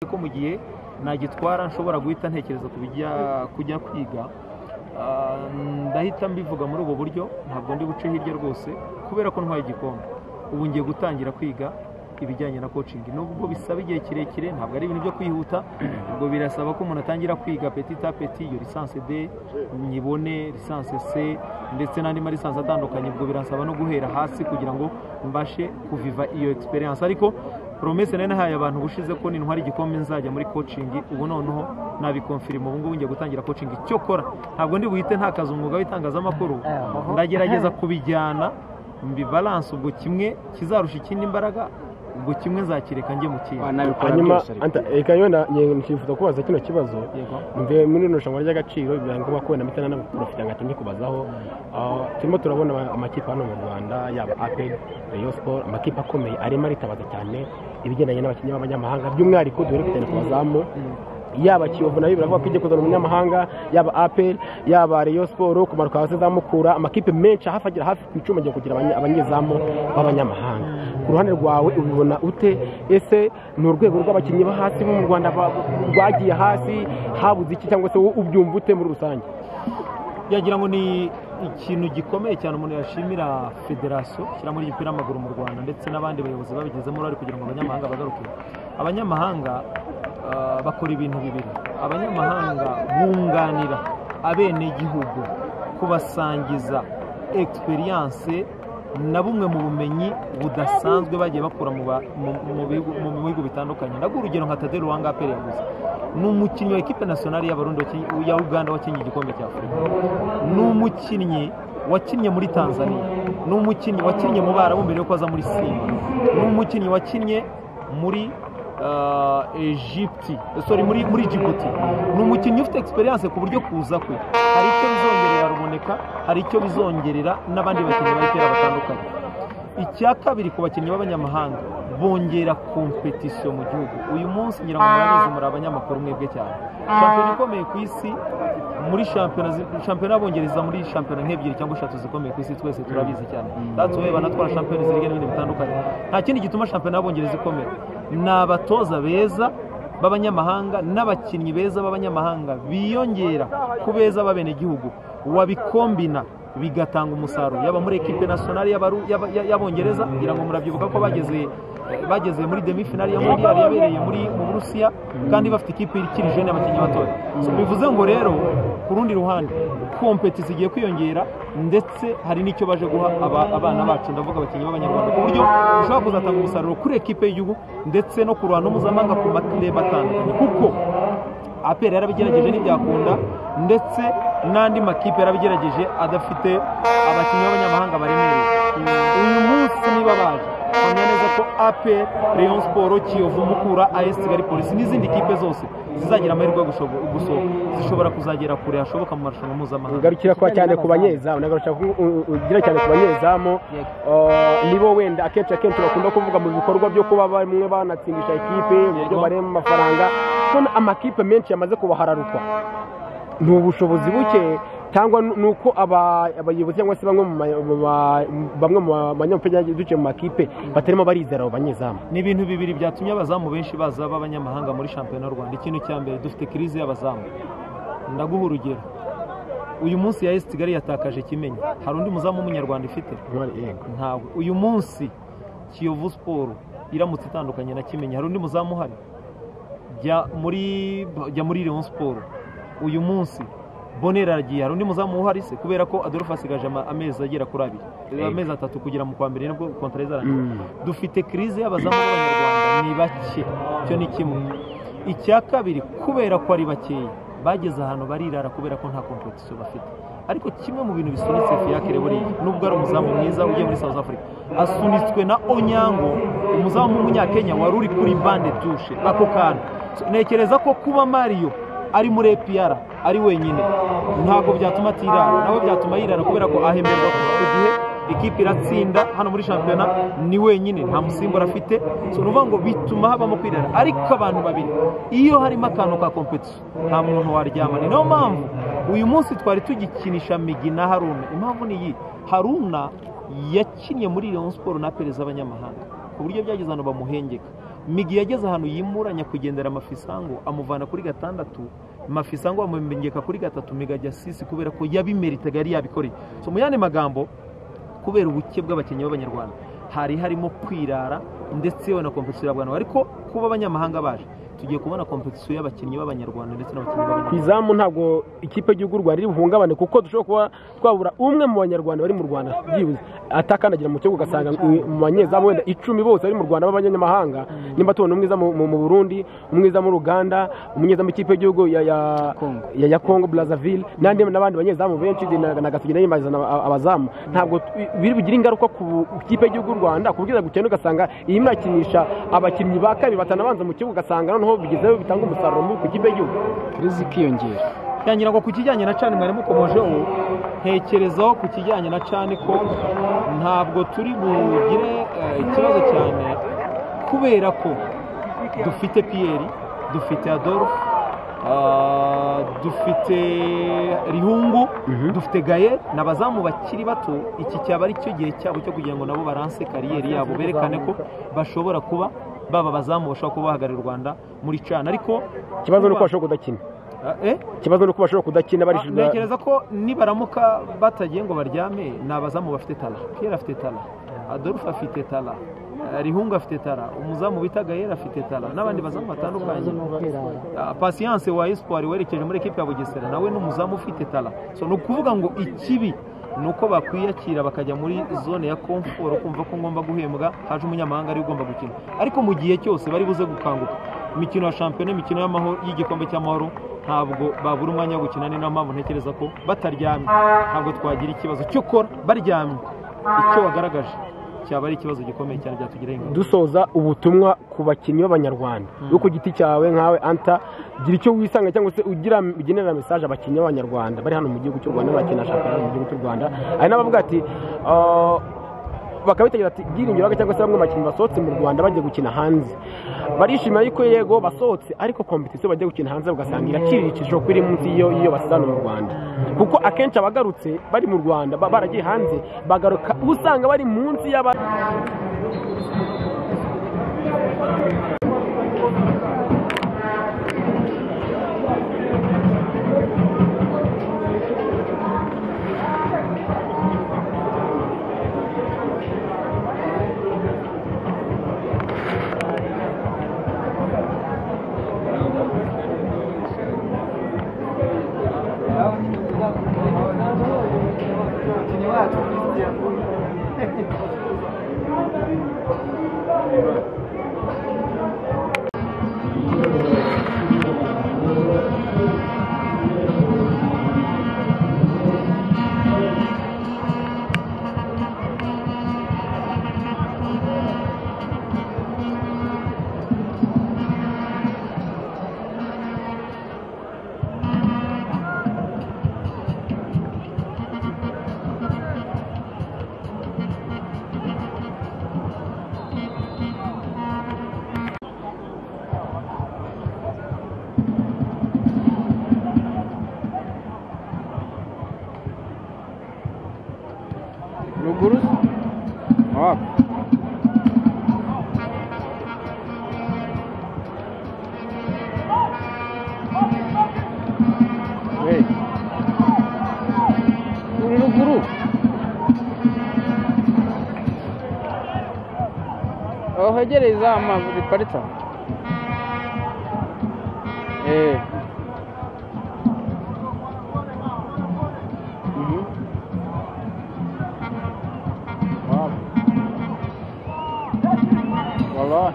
ko mu gihe nagitwara nshobora guhita ntekereza ku bijya kujya kwiga ndahita mbivuga muri ubu buryo ntabwo ndi buce hirya rwose kubera ko ntwaye igikombe ubu ngiye gutangira kwiga ibijyanye na kocingi nubwo bisaba igihe kirekire ntabwo ari ibintu byo kwihuta ubwo birasaba ko umuntu atangira kwiga petit a petit iyo lisansi de nyibone lisansi c ndetse n'andi ma lisansi atandukanye ubwo birasaba no guhera hasi kugira ngo mbashe kuviva iyo experience ariko promese nari nahaye abantu ubushize ko nintwara igikombe nzajya muri kocingi ubu noneho nabikomfirima ubu ngubu ngiye gutangira kocingi icyo kora ntabwo ndi buhite ntakaza umwuga w'itangazamakuru ndagerageza kubijyana mbibalanse ubwo kimwe kizarusha ikindi imbaraga ubwo kimwe nzakireka njye mu kindi hanyuma reka yona nkifuza kubaza kino kibazo Yego. mbe muri rino rushanwa ry'agaciro bibaye ngombwa ko wenda mpita n'abaporofite ngo atumye kubazaho aho turimo turabona amakipe hano mu rwanda yaba apel rayon sport amakipe akomeye arimo aritabaza cyane ibigendanye n'abakinnyi b'abanyamahanga by'umwihariko duhere ku cyane ku bazamu yaba kiyovu nayo biravuga ko ijya kuzana umunyamahanga yaba apel yaba rayon sport kumanuka hasi za mukura amakipe menshi hafi agera hafi ku icumi agiye kugira abanye- abanyezamu b'abanyamahanga ku ruhande rwawe ubibona ute ese ni urwego rw'abakinnyi bo hasi bo mu rwanda ba- rwagiye hasi habuze iki cyangwa se wowe ubyumva ute muri rusange yagira ngo ni ikintu gikomeye cyane umuntu yashimira federasiyo ishyiramo ry'umupira w'amaguru mu rwanda ndetse n'abandi bayobozi babigezemo uruhare kugira ngo abanyamahanga bagaruke abanyamahanga ah, bakora ibintu bibiri abanyamahanga bunganira abenegihugu kubasangiza egisperiyanse na bumwe mu bumenyi budasanzwe bagiye bakura mu ba- mu- mu bihugu- mu bihugu bitandukanye ndaguha urugero nka tadere ruwanga aperi yaguze ni umukinnyi wa ekipe nasiyonari y'abarundi waki- ya uganda wakinnye igikombe cya afurika ni umukinnyi wakinnye muri tanzania ni umukinnyi wakinnye mu barabu mbere yuko aza muri simba ni umukinnyi wakinnye muri ah, Egypte sorry muri muri Djibouti ni umukinnyi ufite experience ku buryo kuza kwe hari icyo bizongerera ruboneka hari icyo bizongerera n'abandi bakinnyi bayitera batandukanye icya kabiri ku bakinnyi b'abanyamahanga bongera kompetisiyo mu gihugu uyu munsi ngira ngo murabizi muri abanyamakuru mwebwe cyane shampiyona ikomeye ku isi muri shampiyona zi- shampiyona y'abongereza muri shampiyona nk'ebyiri cyangwa eshatu zikomeye ku isi twese turabizi cyane that's why banatwara shampiyona zirya n'ibindi bitandukanye nta kindi gituma shampiyona y'abongereza ikomera ni abatoza beza b'abanyamahanga n'abakinnyi beza b'abanyamahanga biyongera ku beza b'abenegihugu wabikombina bigatanga umusaruro yaba muri ekipe nasiyonari y'abaru- y'aba- y'a- y'abongereza ngira ngo murabyibuka ko bageze bageze muri demi finali ya mondial yabereye muri mu burusiya kandi bafite ikipe ikiri jene y'abakinnyi batoya So, bivuze ngo rero ku rundi ruhande kompetisi igiye kwiyongera ndetse hari n'icyo baje guha aba- abana bacu ndavuga abakinnyi b'abanyarwanda ku buryo ushobora kuzatanga umusaruro kuri ekipe y'igihugu ndetse no ku ruhando mpuzamahanga ku matireba atandukanye kuko aperi yarabigerageje ntibyakunda ndetse n'andi makipe yarabigerageje adafite abakinnyi b'abanyamahanga baremereye uyu munsi niba baje bamenya neza ko aperi rayon siporo kiyovu mukura as kigali polisi n'izindi kipe zose zizagira amahirwe yo gushobo- gusohoka zishobora kuzagera kure hashoboka mu marushanwa mpuzamahanga ugarukira kuba cyane ku banyezamu unagarukira ku- u- ugira cyane ku banyezamu Uh, nibo wenda akenshi akenshi bakunda kuvuga mu bikorwa byo kuba bamwe banatsindisha ekipe mu buryo Yego. barema amafaranga kubona amakipe menshi yamaze kubahararukwa ni ubushobozi buke cyangwa n- ni uko aba- abayobozi cyangwa se bamwe mu ma- mu ba- bamwe mu banyamupira duciye mu makipe batarimo barizera abo banyezamu ni ibintu bibiri byatumye abazamu benshi baza b'abanyamahanga muri shampiyona y'u rwanda ikintu cya mbere dufite kirize y'abazamu ndaguha urugero uyu munsi ya esi kigali yatakaje kimenyi hari undi muzamu w'umunyarwanda ifite ntabwo uyu munsi kiyovu siporo iramutse itandukanye na kimenyi hari undi muzamu uhari jya muri jya muri leon siporo uyu munsi bonera aragiye hari undi muzamu uhari se kubera ko adolphe asigaje ama- amezi agera kuri abiri amezi atatu kugera mu kwa mbere nibwo kontara izarangira dufite kirize y'abazamu b'abanyarwanda ni bake icyo ni kimwe icya kabiri kubera ko ari bakeya bageze ahantu barirara kubera ko nta kompetisiyo bafite ariko kimwe mu bintu bisunitse fiyakire buriya nubwo ari umuzamu mwiza ugiye muri south africa asunitswe na onyango umuzamu w'umunyakenya wari uri kuri bande dushe ako kantu ntekereza ko kuba mariyo ari muri APR ari wenyine ntabwo byatuma atirara nawe byatuma yirara kubera ko ahemberwa ku gihe ikipe iratsinda hano muri shampiyona ni wenyine nta musimbura afite so ni ukuvuga ngo bituma habamo kwirara ariko abantu babiri iyo harimo akantu ka kompetisiyo nta muntu waryama ni nayo mpamvu uyu munsi twari tugikinisha migi na haruna impamvu ni iyi haruna yakinnye muri leon siporo na perezida z'abanyamahanga ku buryo byageze ahantu bamuhengeka migi yageze ahantu yimuranya kugendera mafisango amuvana kuri gatandatu mafisango amumengeka kuri gatatu migi ajya sisi kubera ko yabimeritaga yari yabikoreye so mu yandi magambo kubera ubuke bw'abakinnyi b'abanyarwanda hari harimo kwirara ndetse na kompetisiyo y'abanyarwanda ariko kuba abanyamahanga baje tugiye kubona kompetisiyo y'abakinnyi b'abanyarwanda ndetse n'abakinnyi ku b'abanyarwanda izamu ntabwo ikipe y'igihugu rwanda iri buhungabane kuko dushobora kuba twabura umwe mu banyarwanda bari mu rwanda byibuze atakandagira mu kibuga ugasanga i- mu banyezamu wenda icumi bose bari mu rwanda b'abanyamahanga nimba tubona umwiza mu, mu mu burundi umwiza mu uganda umunyezamu w'ikipe y'igihugu ya ya Congo. ya, ya congo brazzaville n'andi n'abandi banyezamu benshi na na gasigina yimazana aba- abazamu ntabwo tu- biri bugire ingaruka ku ikipe y'igihugu y'u rwanda ku bwiza gukena ugasanga iyi mwakinisha abakinnyi ba kabiri batanabanza mu kibuga ugasanga noneho bigezeho bitanga umusaruro mubi ku ikipe y'igihugu Crazy ikiyongera ngira ngo ku kijyanye na cani mwari mukomojeho ntekerezaho ku kijyanye na cani ko ntabwo turi bugire eh, ikibazo cyane kubera ko dufite piyeri dufite adolphe ah, dufite rihungu Mhm. dufite gaye ni abazamu bakiri bato iki cyaba ari cyo gihe cyabo cyo kugira ngo nabo baranse kariyeri yabo berekane ko bashobora kuba baba abazamu bashobora kuba bahagararira u rwanda muri cani ariko ikibazo ni uko bashobora kudakina Ah, eh? ikibazo ni uko bashobora kudakina Ah, barishura ntekereza ko nibaramuka batagiye ngo baryame ni abazamu bafite tara pierre afite tara adolphe afite tara eh, rihungu afite tara umuzamu bita gayera afite tara n'abandi bazamu batandukanye Ah, patience wa espoir werekeje muri ekipe ya bugesera nawe ni umuzamu ufite tara so ni ukuvuga ngo ikibi ni uko bakwiyakira bakajya muri zone ya komforo kumva ko ngomba guhembwa haje umunyamahanga ariwe ugomba gukina ariko mu gihe cyose bari buze gukanguka imikino ya shampiyona imikino y'amahoro y'igikombe cy'amahoro ntabwo babura umwanya wo gukina ni nayo mpamvu ntekereza ko bataryamye ntabwo twagira ikibazo cyokora baryamye icyo wagaragaje cyaba ari ikibazo gikomeye cyane byatugiraho ingaruka dusoza ubutumwa ku bakinnyi b'abanyarwanda yo ku giti cyawe nkawe anta gira icyo wisanga cyangwa se ugira ugenera mesaje abakinnyi b'abanyarwanda bari hano mu gihugu cy'u rwanda bakina shampiyona mu gihugu cy'u rwanda hari n'abavuga ati "Ah, bakabitegera ati byiringiro baga cyangwa se bamwe mu bakinnyi basohotse mu rwanda bagiye gukina hanze barishimira yuko yego basohotse ariko kompetisiyo bagiye gukina hanze ugasanga iraciriritse kuko iri munsi y'iyo y'iyo basize hano mu rwanda kuko akenshi abagarutse bari mu rwanda ba- baragiye hanze bagaruka uba usanga bari munsi y'aba ruguru wako Hey. Uri ruguru aho hegereye za mazu ziparitse aho. Eh. Mhm. Wow. Wallahi.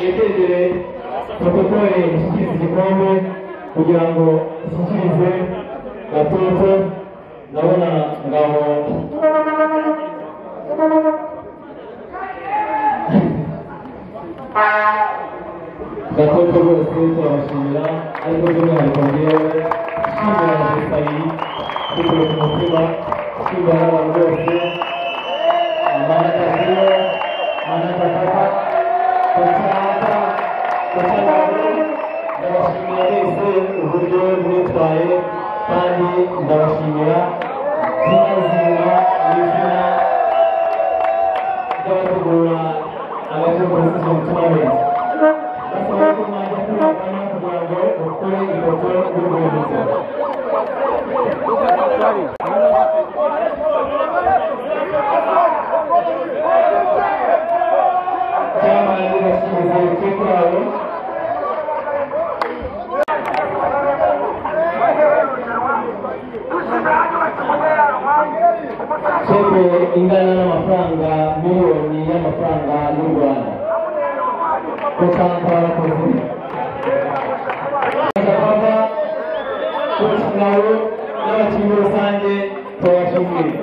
yatezere protokole ishyikiriza igikombe kugira ngo ishyikirizwe gatoto ndabona ngabo gatoto rwose turabashimira ariko by'umwihariko ngewe nshimira abasirikari dukoresha umutima nshimira n'abantu bose Mana kasih, mana kata, kesehatan, kesehatan, dawasmina itu hujur nitrai, tadi dawasmina, zina zina, zina, jatuh bola, ada tu bersih kembali. Assalamualaikum warahmatullahi wabarakatuh. Doktor, doktor, doktor, doktor. Thank ingana n'amafaranga miliyoni y'amafaranga y'u Rwanda kutambara kuvuga kuva ku kigaro n'abakinnyi rusange tubashimiye